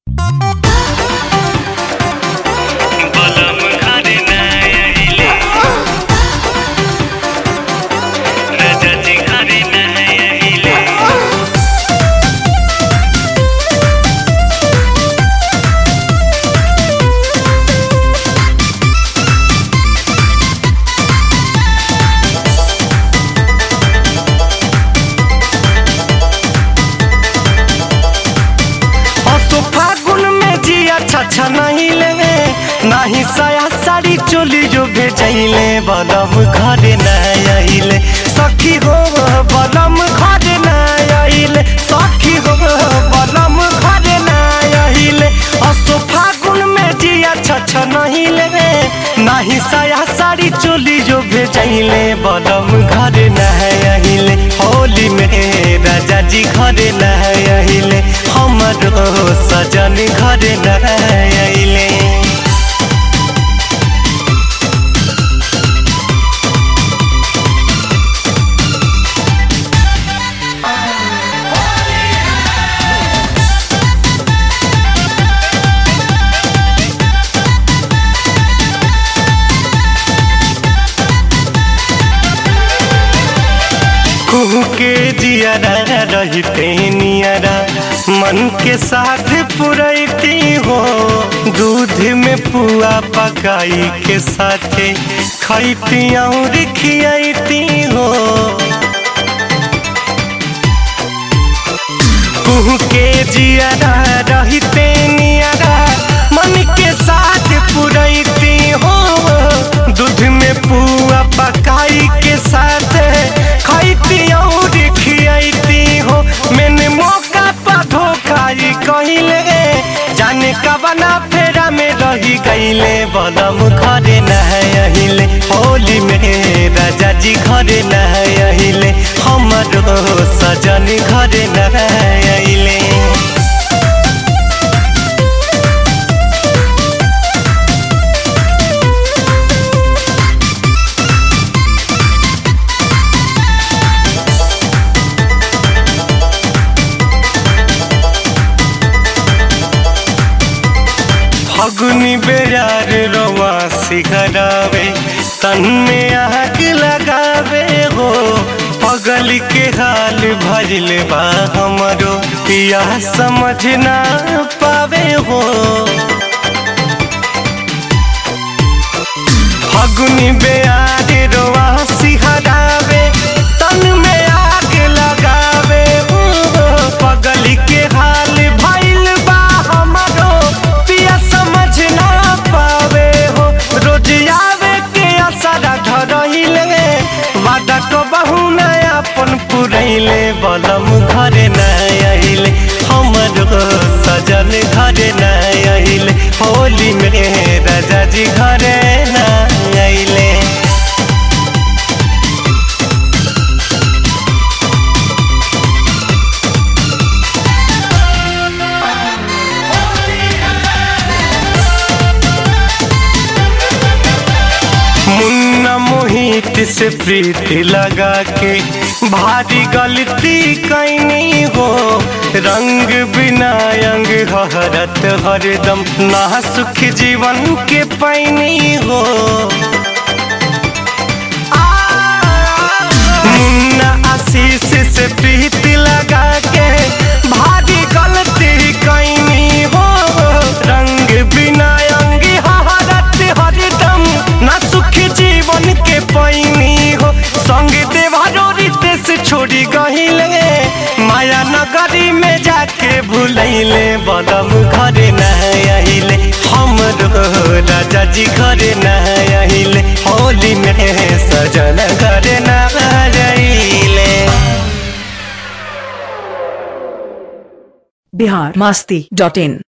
बलम घरे ना आइले राजा जी घरे ना आइले असो फागुन में जिया छछा नहीं ले नाही साया साड़ी चोली जो भेजैले बलम घरे न आइले सखी हो बलम घरे न आइले सखी हो बलम घरे न आइले असो फागुन में जिया छछा नहीं ले नाही साया साड़ी चोली जो भेजैले बलम घरे न आइले होली में राजा जी घरे न आइले हमरो सजन घरे न आइले कुहू के जियारा रहते नियारा मन के साथ पुरैती हो दूध में पुआ पकाई के साथे खैती और खियाती हो कुहू के जियारा रहते नियारा मन के साथ पुरैती हो दूध में पुआ पकाई के साथ खैती और खियाती हो मैंने मौका पर धोखाई कहिले जाने कबना फेरा में रही गईले बलम घरे न अहिले होली में राजा जी घरे न अहिले हमरो सजन घरे न अहिले फगुनी बेजार रवा सिखरावे तन में आग लगावे हो पगल के हाल भजल बा हमरो पिया समझ ना पावे हो फगुनी बेयार रोआ सिहरावे तन में आग लगावे हो पगल के हाल भइल बा हमरो पिया समझ ना पावे हो रोज आवे के असरा धरहिले वादा को बहु नया अपन पुरैले बलम घरे न आइले हमरो सजन घरे न आइले होली में राजा जी घरे न आइले मुन्ना मोहित से प्रीति लगा के भारी गलती कैनी हो रंग बिना अंग हरत हरदम ना सुख जीवन के पैनी हो मुन्ना आशीष से प्रीति लगा के भारी गलती कैनी हो रंग बिना अंग हरत हरदम ना सुख जीवन के पैनी हो संग देवारो रितेश छोड़ी गहिले माया नगरी में जाके भूलैले बदम घरे न आइले हमरो राजा जी घरे न आइले होली में सजन घरे न आइले बिहार मास्ती डॉट इन